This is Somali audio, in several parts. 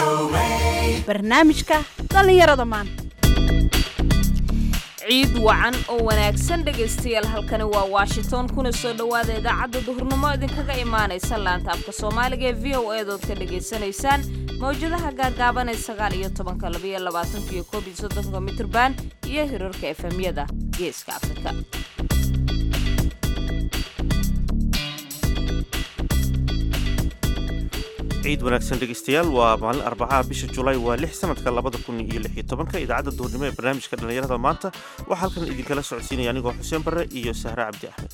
barnaamijka dhallinyarada maanta ciid wacan oo wanaagsan dhegaystayaal halkani waa washington kuna soo dhowaada idaacadda duhurnimo idinkaga imaanaysa laanta afka soomaaliga ee v o eedood ka dhegaysanaysaan mawjadaha gaagaaban ee sagaal iyo tobanka labaiyo labaatanka iyo koob iyo soddonka mitrban iyo hirarka efemyada geeska afrika ciid wanaagsan dhegaystayaal waa maalin arbacaha bisha julaay waa lix sanadka labada kun iyo lix iyo tobanka idaacadda duhurnimo ee barnaamijka dhallinyarada maanta waxaa halkan idinkala socodsiinaya anigoo xuseen barre iyo sahre cabdi axmed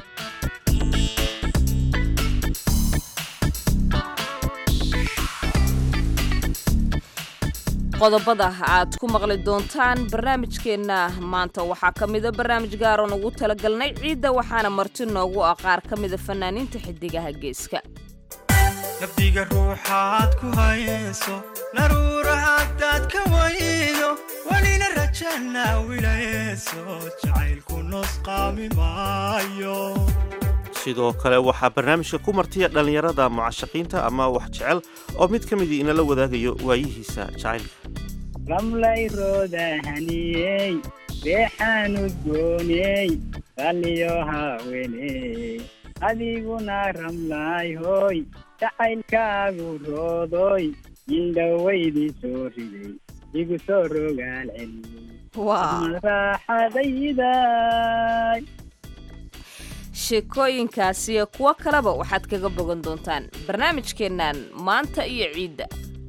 qodobada aad ku maqli doontaan barnaamijkeenna maanta waxaa ka mida barnaamij gaaroon ugu talagalnay ciidda waxaana marti noogu ah qaar ka mida fanaaniinta xidigaha geeska nafdiga ruuxaad ku hayso naruura haddaad ka waydo welina rajana wilayso jacaylku nosqaami maayo sidoo kale waxaa barnaamijka ku martiya dhallinyarada mucashaqiinta ama wax jecel oo mid ka midii inala wadaagayo waayihiisa jacaylka ramlay roodahaniyey beexaanu dooney qalliyo haaweney adiguna ramlaay hooy jacaylkaagu roodoy indhowaydii soo riday igu soo rogaal celiyey raaxadayday sheekooyinkaasi iyo kuwo kaleba waxaad kaga bogan doontaan barnaamijkeennan maanta iyo ciidda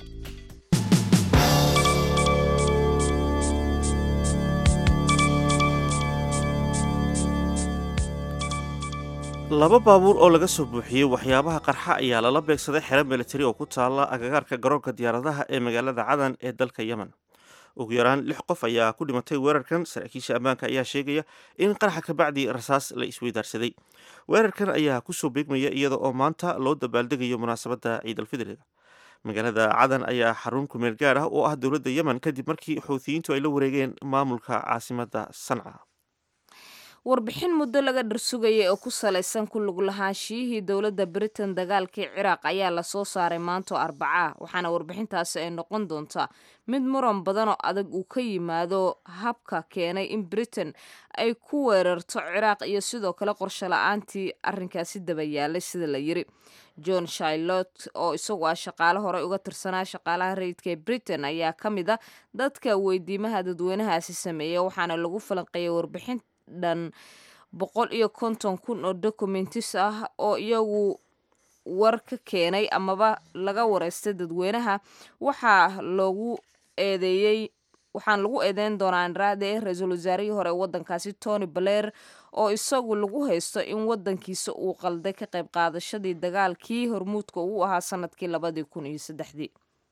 laba baabuur oo laga soo buuxiyey waxyaabaha qarxa ayaa lala beegsaday xero militari oo ku taala agagaarka garoonka diyaaradaha ee magaalada cadan ee dalka yemen ugu yaraan lix qof ayaa ku dhimatay weerarkan saraakiisha ammaanka ayaa sheegaya in qaraxa kabacdi rasaas la isweydaarsaday weerarkan ayaa kusoo beegmaya iyada oo maanta loo dabaaldegayo munaasabadda ciidalfidriga magaalada cadan ayaa xarun kumeel gaar ah oo ah dowladda yemen kadib markii xuutiyiintu ay la wareegeen maamulka caasimadda sanca warbixin muddo laga dharsugayay oo ku salaysan ku lug lahaanshiyihii dowladda britain dagaalkii ciraaq ayaa lasoo saaray maanto arbaca waxaana warbixintaasi ay noqon doontaa mid muran badan oo adag uu ka yimaado habka keenay in britain ay ku weerarto ciraaq iyo sidoo kale qorsho la-aantii arrinkaasi daba yaalay sida la yiri john shilot oo isagu ah shaqaale horey uga tirsanaa shaqaalaha rayidka ee britain ayaa ka mid a dadka weydiimaha dadweynahaasi sameeya waxaana lagu falanqeeyay warbixin dhan boqol iyo konton kun oo documentis ah oo iyagu war ka keenay amaba laga wareystay dadweynaha waxaa loogu eedeeyey waxaan lagu eedeyn doonaa andrade ra-iisul wasaarihii hore ee waddankaasi tony blair oo isagu lagu haysto in waddankiisa uu qalday ka qayb qaadashadii dagaalkii hormuudka uu ahaa sanadkii labadii kun iyo saddexdii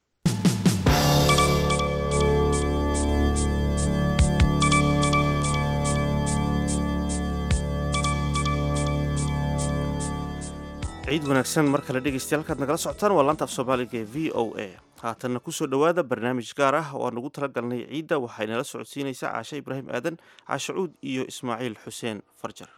ciid wanaagsan mar kale dhegaystayaal halkaad nagala socotaan waa laanta af soomaaliga ee v o a haatanna kusoo dhowaada barnaamij gaar ah oo aan ugu talagalnay ciidda waxaynala socodsiinaysaa caashe ibraahim aadan caashe cuud iyo ismaaciil xuseen farjar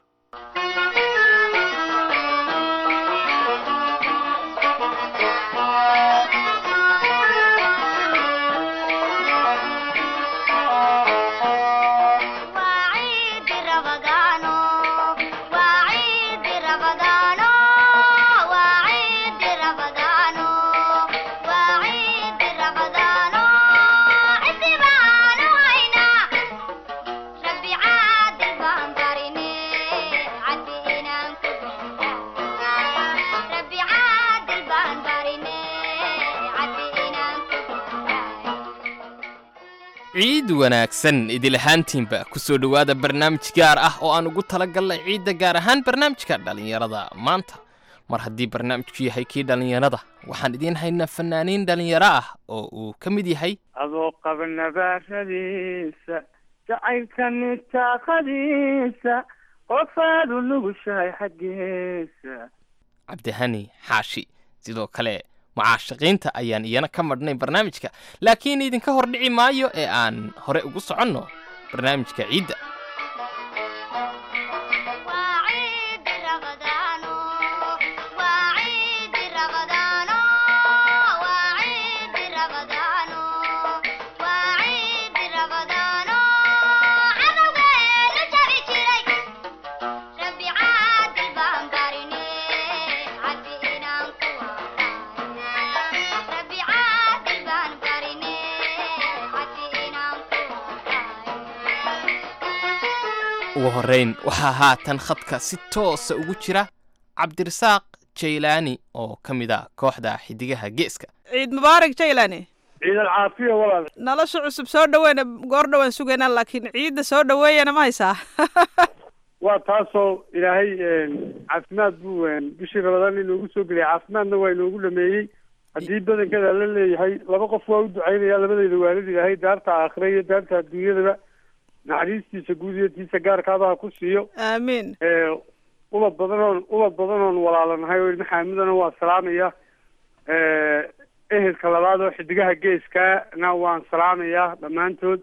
ciid wanaagsan idil ahaantiinba ku soo dhowaada barnaamij gaar ah oo aan ugu talagalnay ciidda gaar ahaan barnaamijka dhallinyarada maanta mar haddii barnaamijku yahay kii dhallinyarada waxaan idiin haynaa fanaaniin dhallinyaro ah oo uu ka mid yahay adoo qaba nabaaradiisa jacaylka nitaaqadiisa qofaad u nugushahay xaggiisa cabdihani xaashi sidoo kale mucaashaqiinta ayaan iyana ka madhnay barnaamijka laakiin idinka hor dhici maayo ee aan hore ugu soconno barnaamijka ciidda waa ciidi rabadaano ugu horrayn waxaa haatan khadka si toosa ugu jira cabdirasaaq jaylaani oo ka mid a kooxda xidigaha geeska ciid mubaarak jaylani ciidan caafiya walaal nolosha cusub soo dhaweyna goor dhowaan sugaynaa laakiin ciidda soo dhaweeyana ma haysaa waa taasoo ilaahay caafimaad buu bishii rabadaan inoogu soo geliyay caafimaadna waa inoogu dhameeyey haddii badankeeda la leeyahay laba qof waa u ducaynaya labadeyda waalid ilaahay daarta aakhira iyo daarta adduunyadaba naxariistiisa guud iyo tiisa gaarkaabaha ku siiyo aamiin ubad badanoon ubad badanoon walaalanahay oo ilma xaamidana waa salaamaya ehelka labaad oo xidigaha geeskana waan salaamayaa dhammaantood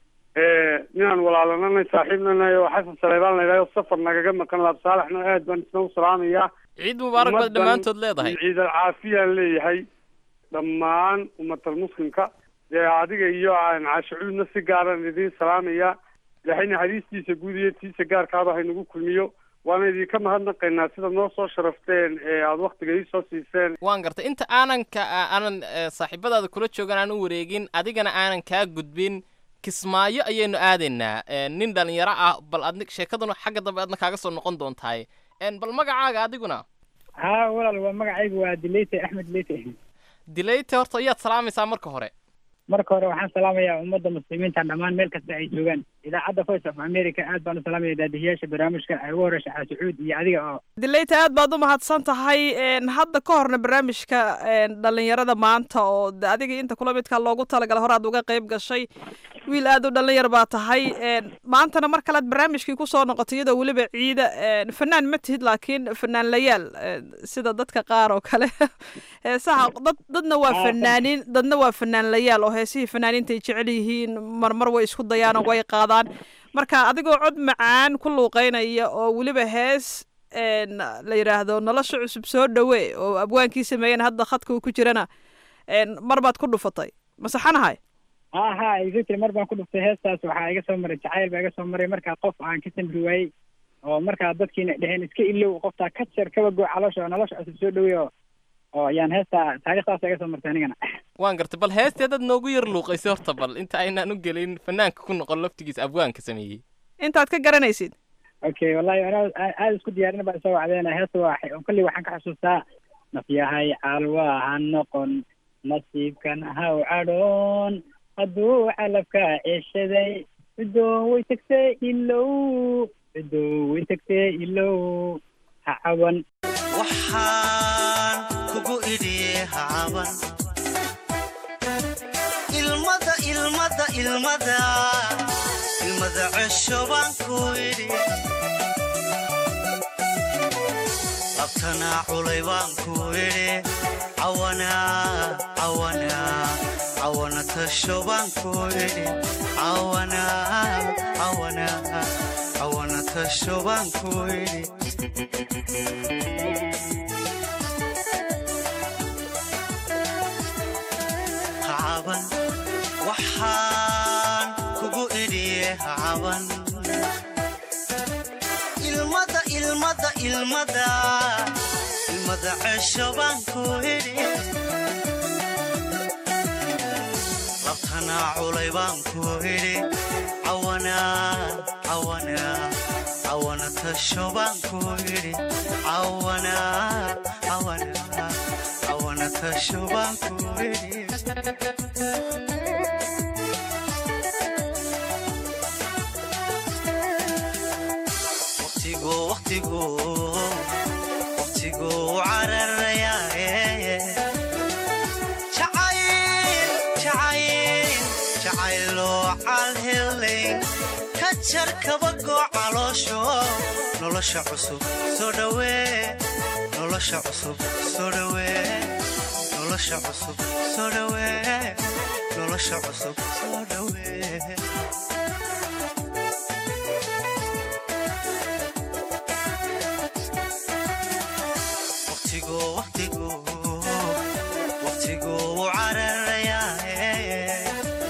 ninaan walaalananay saaxiibnanahay oo xasan saleybaan la yidhahdo safar nagaga maqan laab saalaxna aad baan isna u salaamayaa ciid mubaarak baad dhammaantood leedahay ciidal caafiyaan leeyahay dhammaan ummatal muslimka dee adiga iyo caashicuudna si gaaran idiin salaamaya ilaahay naxariistiisa guud iyo tiisa gaarkaaba haynagu kulmiyo waana idinka mahadnaqaynaa sida noo soo sharafteen ee aada waktiga ii soo siiseen waan gartay inta aanan ka aanan eh, saaxiibadaada kula joogan aan u wareegin adigana aanan kaa gudbin kismaayo ayaynu aadaynaa Eh, nin dhalinyaro ah bal adni sheekaduna xagga dambe adna kaaga soo noqon doontahay En, bal magacaaga adiguna haa walaal waa magacaygu waa dileyte axmed dileyte dilayte horta ayaad salaamaysaa marka hore marka hore waxaan salaamayaa ummadda muslimiinta dhammaan meel kasta ay joogaan idaacadda voice of america aad baan u salaamaya daadihiyaasha barnaamijka ay ugu horeysa xaasucuud iyo adiga oo dileyta aad baad u mahadsan tahay een, hadda ka horna barnaamijka een, dhallinyarada maanta oo de adiga inta kula midka loogu talagalay horaad uga qayb gashay wiil aad u dhalinyar baa tahay een, maantana mar kalead barnaamijkii kusoo noqotay iyadoo weliba ciida een, fanaan ma tihid laakiin fanaan layaal een, sida dadka qaar oo kale heesaha dad dadna waa fanaaniin dadna waa fanaan layaal oo heesihii fanaaniinta ay jecel yihiin marmar way isku dayaan oo way qaadaan marka adigoo cod macaan ku luuqeynaya oo weliba hees een, la yidhaahdo nolosha cusub soo dhawe oo abwaankii sameeyeen hadda khadka uu ku jirana een, mar baad ku dhufatay masaxanahay ha ha iga jira mar baan ku dhuftay heestaas waxaa iga soo maray jacayl baa iga soo maray markaa qof aan ka samri waayey oo markaa dadkiina dheheen iska ilow qoftaa ka jar kaba goo caloosha oo nolosha cusub soo dhawey oo oo yaan heestaa taariikhdaas iga soo martay anigana waan gartay bal heestii dad noogu yar luuqaysay horta bal inta aynaan u gelin fanaanka ku noqon laftigiisa abwaanka sameeyey intaad ka garanaysid okay wallahi anaa aa- aada isku diyaarin baa isoo wacdeena heesta waa kolley waxaan ka xusuustaa nafyahay calwa ha noqon nasiibkan haw cadhoon hadduu calabka ceshaday cidoo way tagtay ilow cidoo way tagtay ilow ha caban waxaan kugu idhi hacaban ilmada ilmada ilmada ilmada cesho baan ku idhi labtana culay baan ku idhi cawana cawana cawana tasho baan ku idhi cawana cawana cawana tasho baan ku idhi hacaban waxaan kugu idhiye hacaban ilmada ilmada ilmada ilmada cesho baan ku idhi labtana culay baan ku idhi cawana cawana cawana tasho baan ku idhi cawana cawana cawana tasho baan ku idhi waqtigu waqtigu waqtigu cararayaaye jacayl jacayl jacayloo calhelayn ka jar kabagoo caloosho nolosha cusub soo dhawee nolosha cusub soo dhawee nolosha cusub soo dhawee nolosha cusub soo dhawee waqtigu waqtigu waqtigu cararayaaye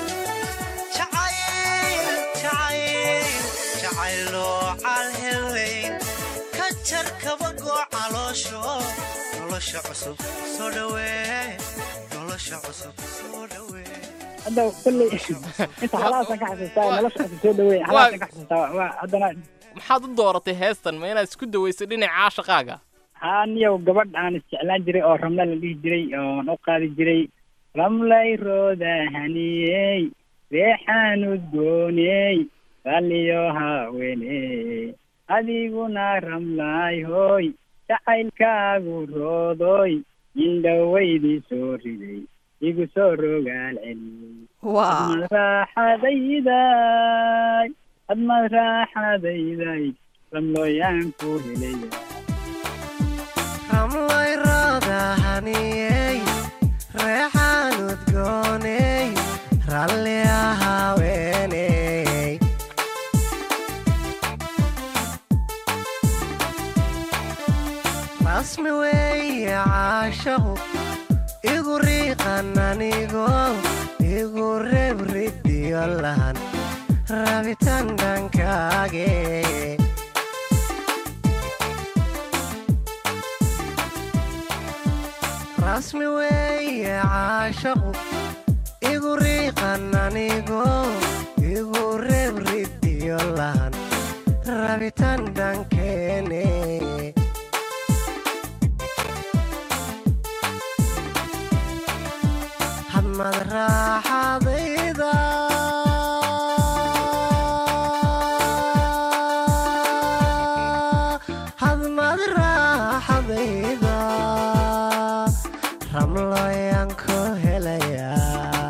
jacayl jacayl jacayloo calhelayn ka jar kabagoo caloosho nolosha cusub soo dhawee nolosha cusub soo dhawee hadda kolley inta halaasaan ka xasuustaa nolosha cusub soo dhaweey halaasaan ka xasuustaa waa haddana maxaad u dooratay heestan ma inaad isku dawayso dhinaca caashaqaaga haa niyow gabadh aan isjeclaan jiray oo ramla la dhihi jiray oon u qaadi jiray ramlay rooda haniyey reexaan udgooney ralliyo haweeney adiguna ramlaay hooy jacaylkaagu roodoy indhowaydii soo riday igu soo rogaal celiyey waa admad raaxadayday admad raaxadayday ramlooyaan ku helaya ramlay roodahaniyey reexaan udgooney ralli ahaweeney rasmi weeye caashaqu igu riiqan anigo igu reeb ridiyo lahan rabitaan dhankaage rasmi weeye caashaqu igu riiqan anigo igu reeb ridiyo lahan rabitaan dhankeene hadmad raaxadayda hadmad raaxadayda ramlooyaan ku helayaa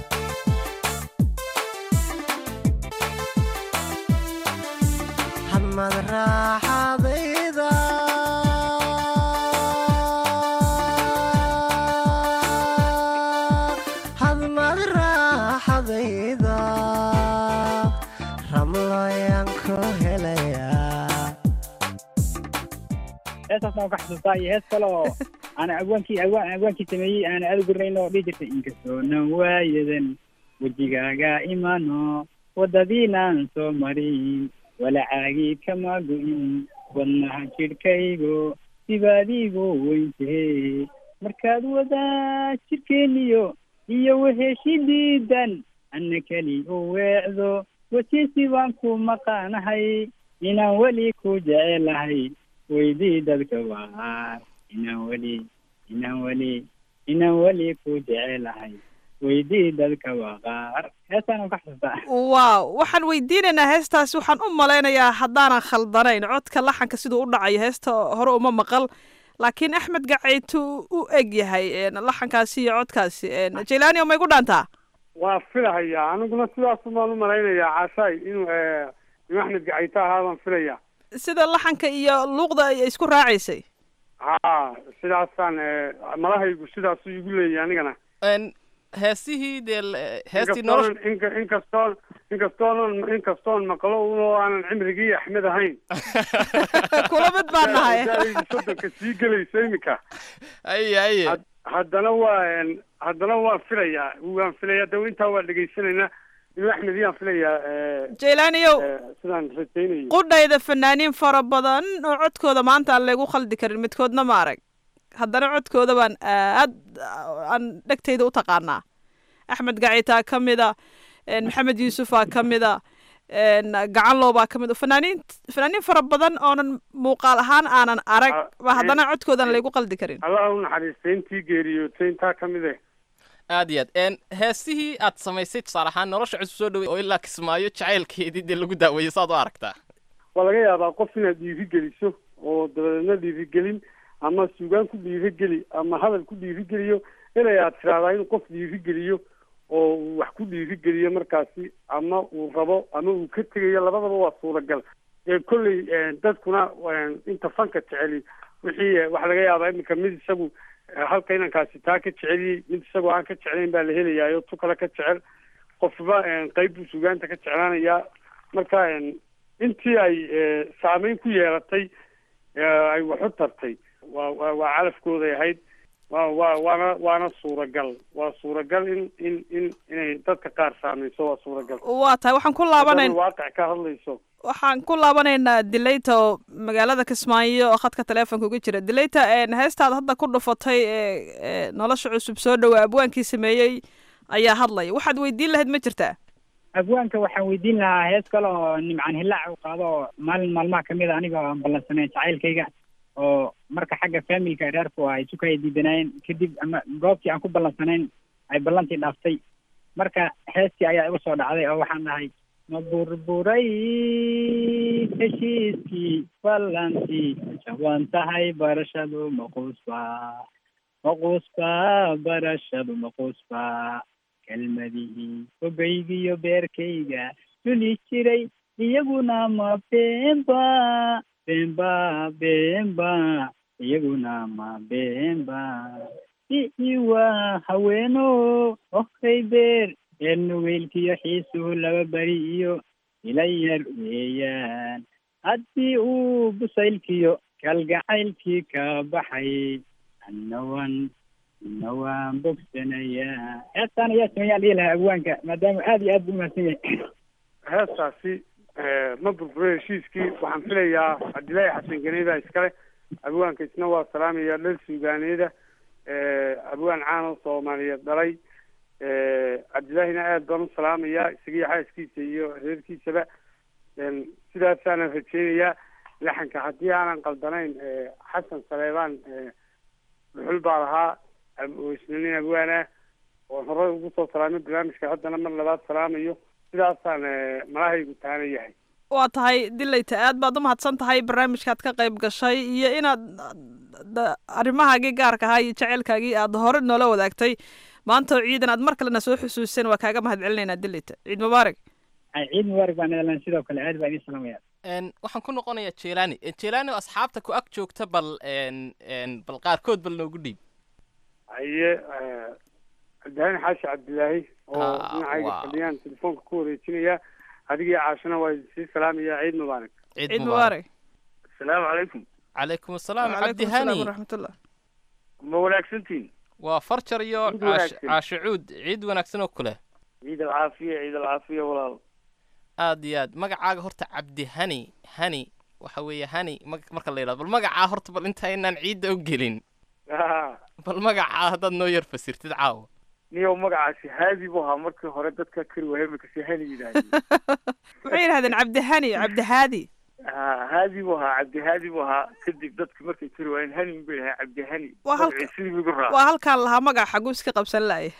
hadmad raaxadayda hadmad raaxadayda ramlooyaan ku helayaa heestaas waan ka xasuustaa iyo hees kale oo aan awaankii awaan awaankii sameeyey aan aada u garanayn oo dhihi jirtay inkastoo nan waayadan wejigaaga imano waddadiinaan soo marin walacaagii kama go'in wadnaha jidhkaygo sibaadiigu weyntee markaad wadaa jidhkeeniyo iyo weheshidiidan anna keli u weecdo wasiisi baan ku maqaanahay inaan weli ku jecelahay weydii dadka waar inaan weli inaan weli inaan weli ku jecelahay weydii dadka waqaar heestaan ka xasuustaa waaw waxaan weydiinaynaa heestaasi waxaan u malaynayaa haddaanan khaldanayn codka laxanka siduu u dhacayo heesta hore uma maqal laakiin axmed gacaytu u eg yahay laxankaasi iyo codkaasi jaylaani ma igu dhaantaa waa filahayaa aniguna sidaasu baan u malaynayaa caashaay inuu inuu axmed gacayto ahaa baan filayaa sida laxanka iyo luuqda ay isku raacaysay ha sidaasaan malahaygu sidaasu igu leeyahay anigana Een, heesihii dee l- heestii nolosha inkastoonan inka inkastoon inkastoonan inkastoon maqlo unoo aanan cimrigii axmed ahayn kula mid baan nahay Da'daydu soddonka sii gelaysa iminka aye aye Had- haddana waa een, haddana waan filayaa waan filayaa de intaa waa dhegaysanaynaa inuu axmed iyaan filayaa eh, jaylaaniyow eh, sidaan rajaynayo qudhayda fanaaniin fara badan oo codkooda maanta aan laygu khaldi karin midkoodna ma arag haddana codkooda baan aad aan dhegtayda u taqaanaa axmed gacitaa ka mida een, maxamed yuusufaa ka mida een, gacanlow baa ka mid fanaaniin fanaaniin fara badan oonan muuqaal ahaan aanan arag Ah, ba haddana eh, codkoodan laygu qaldi karin allaha u naxariistay intii geeriyootay intaa ka mid eh aad iyo aad een heesihii aad samaysay tusaale ahaan nolosha cusub soo dhawey oo ilaa kismaayo jacaylkeedii dee lagu daaweeyey saad u aragtaa waa laga yaabaa qof inaad dhiirigeliso oo dabadeedna dhiirigelin ama suugaan ku dhiirigeli ama hadal ku dhiirigeliyo inay aad tiraahdaa inuu qof dhiirigeliyo oo uu wax ku dhiirigeliyo markaasi ama uu rabo ama uu ka tegayo labadaba waa suuragal ee kolley dadkuna inta fanka jeceli wixii eh, waxaa laga yaabaa iminka mid isagu eh, halka inankaasi taa ka jeceliyey mid isagoo aan ka jeclayn baa la helayaa tu kale ka jecel qofba eh, qayb buu sugaanta ka jeclaanayaa marka eh, intii ay eh, saameyn ku yeelatay eh, ay wax u tartay waa waa waa calafkooday ahayd waa waa waana waana suuragal waa suuragal in in in inay dadka qaar saameyso waa suuragal waa tahay waxaan ku laabanayn Haddana waaqic ka hadlayso waxaan ku laabanaynaa dilayta oo magaalada kismaayo oo khadka taleefonka uga jira dilayta heestaad hadda ku dhufatay ee ee nolosha cusub soo dhowaa abwaankii sameeyey ayaa hadlaya waxaad weydiin lahayd ma jirtaa abwaanka waxaan weydiin lahaa hees kale oo nimcaan hilaac uu qaado oo maalin maalmaha kamid a aniga aan ballansanayn jacaylkayga oo marka xagga familka reerku ay sukaya diidanaayeen kadib ama goobtii aan ku ballansanayn ay ballantii dhaaftay marka heestii ayaa igu soo dhacday oo waxaan dhahay ma burburay heshiiskii ballantii jaban tahay barashadu maquusba maquusba barashadu maquusba kelmadihii fogaygiyo beerkayga duli jiray iyaguna ma beenba beenba beenba iyaguna ma beenba iiwa haweeno ohay beer reer nugeylkiyo xiisuhu laba beri iyo ila yar weeyaan haddii uu busaylkiyo kalgacaylkii ka baxay annawan ina waan bogsanayaa heestaan ayaa sameeyaan dhihi lahaa abwaanka maadaama aad iyo aad buu umahadsan yahay heestaasi ma burbure heshiiskii waxaan filayaa cabdillaahi xasan ganeyda iskale abwaanka isna waa salaamaya dhal suugaaneeda abwaan caano soomaaliyeed dhalay cabdillaahina aad baan u salaamayaa isagiyo xaaskiisa iyo reerkiisaba sidaasaanan rajeynayaa laxanka haddii aanan qaldanayn xasan saleebaan dhuxul baa lahaa oo isna nin abwaan ah oo horey ugu soo salaamay barnaamijka haddana mar labaad salaamayo sidaasaan malahaygu taana yahay waa tahay dilayta aad baad u mahadsan tahay barnaamijkaad ka qayb gashay iyo inaad da- arrimahaagii gaarka ahaa iyo jaceylkaagii aad hore noola wadaagtay maanta oo ciidan aad mar kalena soo xusuuseen waa kaaga mahad celinaynaa dilayta ciid mubaarak Ay, ciid mubaarak baan idin sidoo kale aad baan idin salaamaya Een, waxaan ku noqonayaa jelani jelani oo asxaabta ku ag joogta bal een, een, bal qaarkood bal noogu dhiib haye cabdihani xaashi cabdilaahi oo Ah, dhinacayga wow. fadhiyaan telefoonka ku wareejinaya adigii caashana waa sii salaamaya ciid mubaarak ciid ciid mubaarak mubaarak asalaamu calaykum calaykum asalaam wacalaykum cabdi asalaam hani waraxmatullah ma wanaagsantiin waa farjar iyo Ciid caash- wanaagsan. caashicuud ciid wanaagsan oo kule ciid alcaafiya ciid alcaafiya walaal aad iyo aad magacaaga horta cabdi hani hani waxa weeye hani mag- marka la yidhahdo bal magacaa horta bal intaynaan ciidda u gelin Ah, bal magacaa haddaad noo yar fasirtid caawa niyow magacaasi haadi buu ahaa markii hore dadka kari waaya imika si hani yidhaahdeen waxay yidhahdeen cabdihani cabdihaadi Ah, haadi buu ahaa cabdi haadi buu ahaa kadib dadki markay kari waayeen hani bay ahaa cabdi hani Waa halka- magacii sidii buu igu raacay waa halkaan lahaa magaca xaguu iska qabsan laaya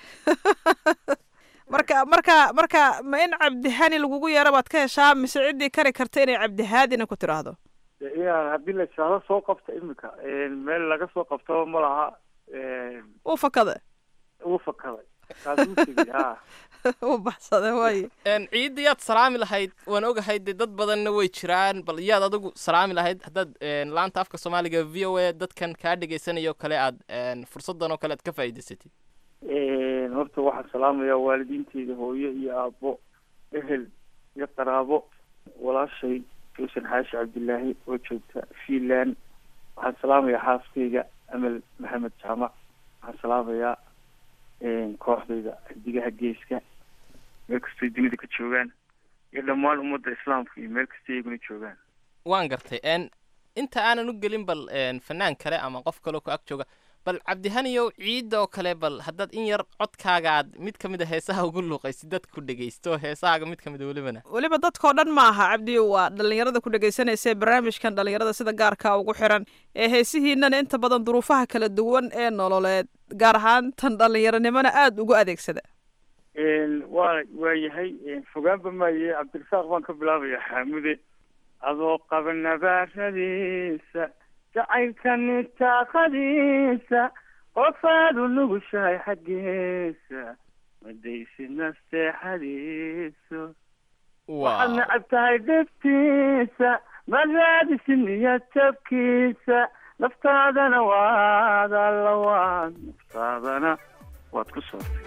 marka marka marka ma in cabdihani lagugu yeero baad ka heshaa mise ciddii kari karta inay cabdihaadina ku tiraahdo Dee inaan haddii la jaalo soo qabta imika meel laga soo qabtaba ma laha uu fakada uu fakaday kaasuu tegey ha uu baxsada waaye Een, ciidda yaad salaami lahayd waan ogahay dee dad badanna way jiraan bal yaad adigu salaami lahayd haddaad een, laanta afka soomaaliga v o a dadkan kaa dhegaysanayoo kale aad een, fursaddan oo kale aad ka faa'iidaysatid horta waxaan salaamayaa waalidiinteyda hooyo iyo aabbo ehel iyo qaraabo walaashay gawsan xaashi cabdilaahi oo joogta fiinland waxaan salaamayaa xaaskayga amal maxamed jaamac waxaan salaamayaa kooxdayda xidigaha geeska meel kastay dunida ka joogaan iyo dhammaan ummadda islaamka iyo meel kasta iyaguna joogaan waan gartay een, inta aanan u gelin bal een, fanaan kale ama qof kaloo ku ag jooga bal cabdihaniyow ciidda oo kale bal haddaad in yar codkaaga aad mid ka mid a heesaha ugu luuqaysid dadka ku dhegaysto heesahaaga mid ka mid a welibana weliba dadkao dhan ma aha cabdi waa dhallinyarada ku dhegaysanaysa ee barnaamijkan dhallinyarada sida gaarka ugu xiran ee heesihiinana inta badan duruufaha kala duwan ee nololeed gaar ahaan tan dhallinyaronimona aada ugu adeegsada waa waa yahay fogaanba maaye cabdirasaaq baan ka bilaabaya xaamude adoo qaba nabaaradiisa jacaylka nitaaqadiisa qofaad u nugushahay xaggiisa madaysi nasteexadiiso waxaad necab tahay dhibtiisa ma raadisi niyad jabkiisa naftaadana waad alla waad naftaadana waad ku soortay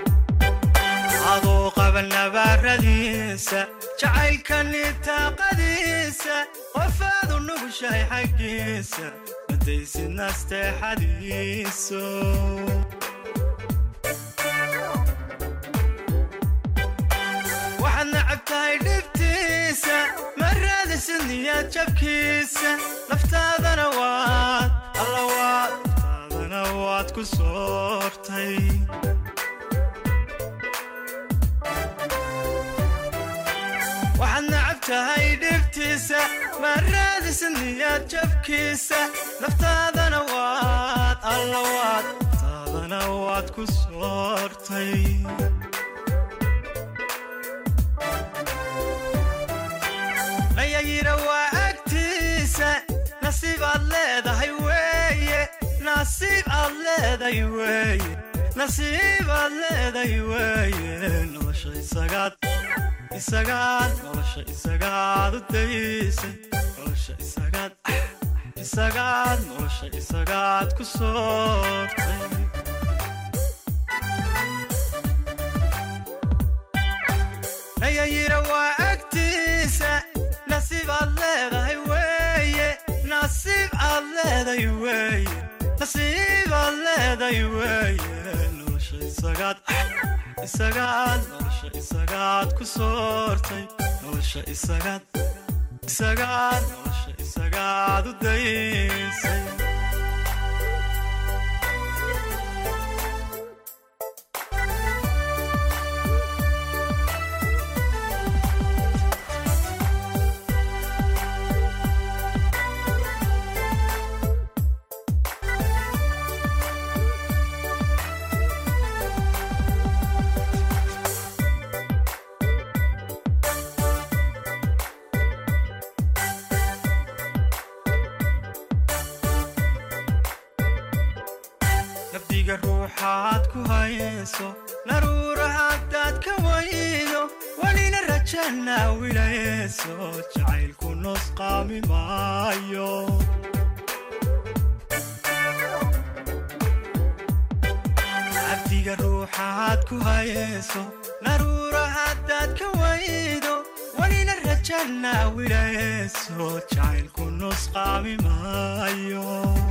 adoo qaba nabaaradiisa jacaylka nitaaqadiisa qofaad u nugushahay xaggiisa madaysi nasteexadiiso waxaad nacab tahay dhibtiisa ma raadisid niyad jabkiisa naftaadana waad alla waad naftaadana waad ku soortay ma raadisid niyad jabkiisa naftaadana waad alla waad taadana waad ku soortay layayira waa agtiisa nasiib aad leedahay weeye nasiib aad leedahay weeye nasiib aad leedahay weeye nolosha isagaad isagaad nolosha isagaad u daysay nolosha isagaad isagaad nolosha isagaad ku soortay nayayira waa agtiisa nasiib aad leedahay weeye nasiib aad leedahay weeye nasiib aad leedahay weeye nolosha isagaad isagaad nolosha isagaad ku soortay nolosha isagaad isagaad nolosha isagaad u daysay nafdiga ruuxaad ku hayso naruura haddaad ka waydo welina rajana wilayso jacaylku nusqaami maayo cabdiga ruuxaad ku hayso naruura haddaad ka waydo welina rajana wilayso jacaylku nusqaami maayo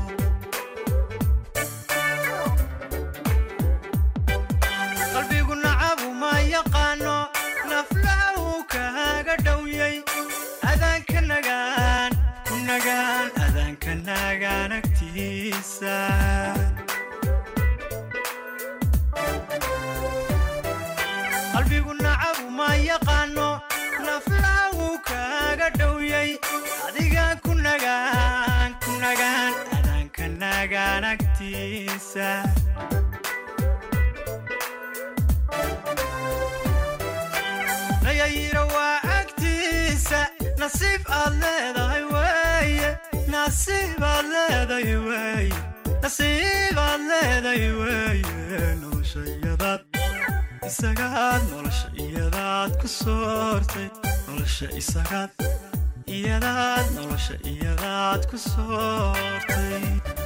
qalbigu nacabu ma yaqaano naflaha uu kaaga dhowyay adaanka nagaan ku nagaan adaanka nagaan agtiisa qalbigu nacabu ma yaqaano naflaha uu kaaga dhowyay adigaan ku nagaan ku nagaan adaanka nagaan agtiisa nayayira waa agtiisa nasiib aad leedahay weeye nasiib aad leedahay weeye nasiib aad leedahay weeye nolosha iyadaad isagaad nolosha iyadaad ku soortay nolosha isagaad iyadaad nolosha iyadaad ku soortay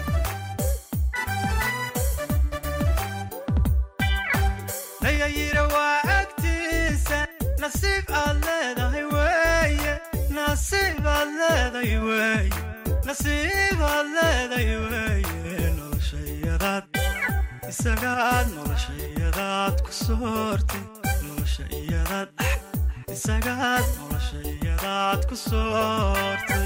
nayayira waa agtiisa nasiib aad leedahay weeye nasiib aad leedahay weeye nasiib aad leedahay weeye nolosha iyadaad isagaad nolosha iyadaad ku soortay nolosha iyadaad isagaad nolosha iyadaad ku soortay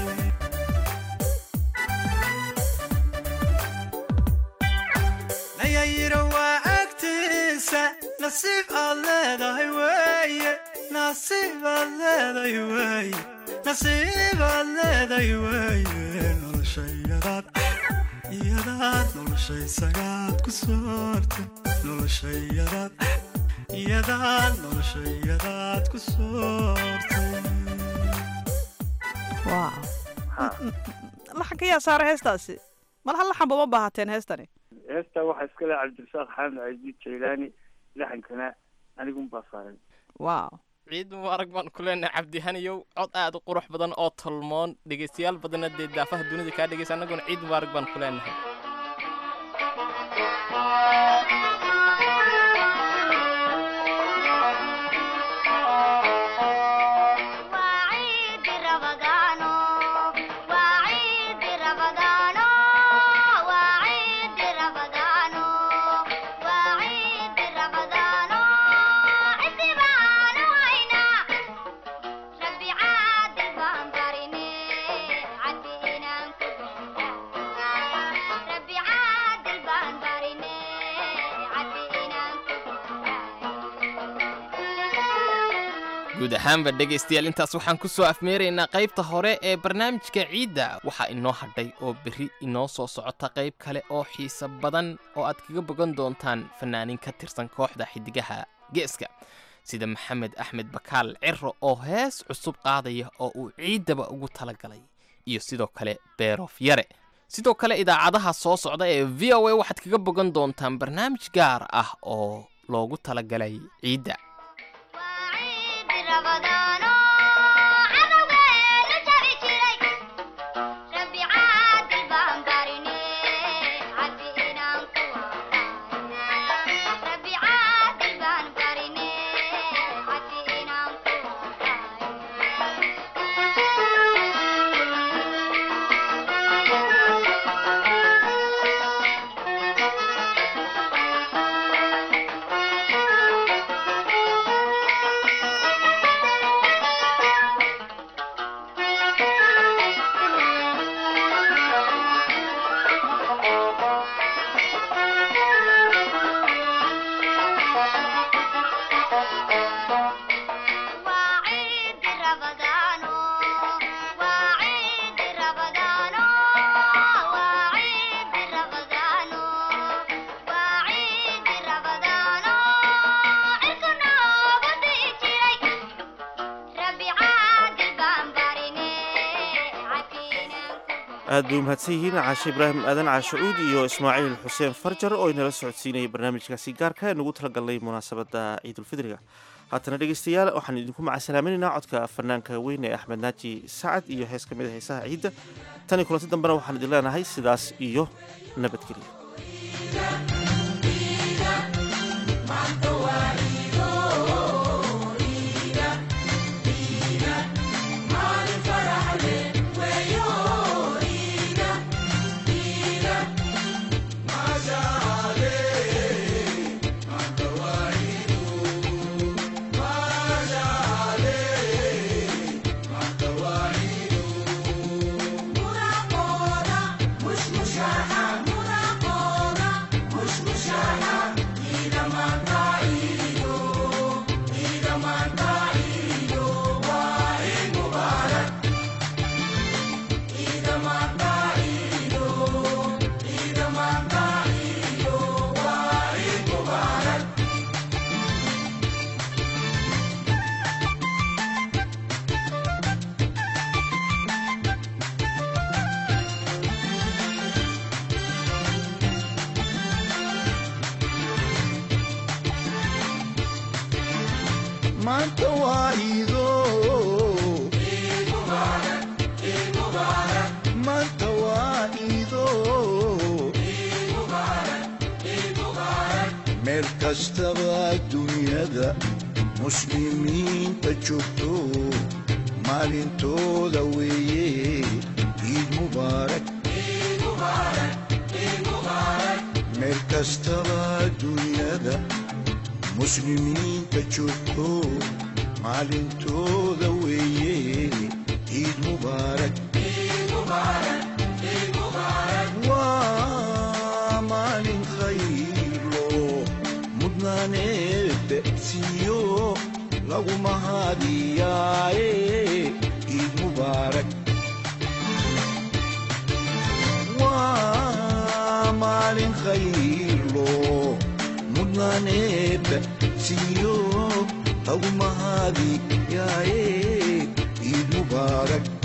nayayira waa agtiisa nasiib aad leedahay weeye nasiib aad leedahay weeye nasiib aad leedahay weeye nolosha iyadaad iyadaad nolosha isagaad ku soortay nolosha iyadaad iyadaad nolosha iyadaad ku soortay waaw laxanka yaa saaray heestaasi mal hal laxanba ma baahateen heestani heestaa waxaa iska leh cabdirasaaq xamed casiid jaylaani laxankana anigun baa saaray waaw ciid mubaarag baan ku leenahay cabdihaniyow cod aad u qurux badan oo tolmoon dhegaystayaal badanna dee daafaha dunida kaa dhegaysa annaguna ciid mubaarag baan ku leenahay Rabbi caadil baan barine guud ahaanba dhegaystayaal intaas waxaan ku soo afmeeraynaa qaybta hore ee barnaamijka ciidda waxaa inoo hadhay oo berri inoo soo socota qayb kale oo xiise badan oo aad kaga bogan doontaan fannaanin ka tirsan kooxda xiddigaha geeska sida maxamed axmed bakaal ciro oo hees cusub qaadaya oo uu ciiddaba ugu talagalay iyo sidoo kale beerof yare sidoo kale idaacadaha soo socda ee v o a waxaad kaga bogan doontaan barnaamij gaar ah oo loogu talagalay ciidda aad bay umahadsan yihiin caashe ibraahim aadan caashacuud iyo ismaaciil xuseen farjar oo inala socodsiinayay barnaamijkaasi gaarka ee nugu talagalnay munaasabadda ciidulfidriga haatana dhegaystayaal waxaan idinku macasalaaminaynaa codka fanaanka weyn ee axmed naaji sacad iyo hees ka mid a heesaha ciidda tan iyo kulanti dambena waxaan idin leenahay sidaas iyo nabadgelya maanta waa iido maanta waa iido meel kastaba dunyada muslimiinta joogto maalintooda weeye ciid mubaarak meel kastaba dunyada muslimiinta joogto maalintooda weeye ciid mubaarak waa maalin khaylo mudnaaneedda siiyo lagu mahadiyaaye ciid mubaarak waa maalin khaylo mudnaaneedda siiyo lagu mahadiyaaye ciid mubaarak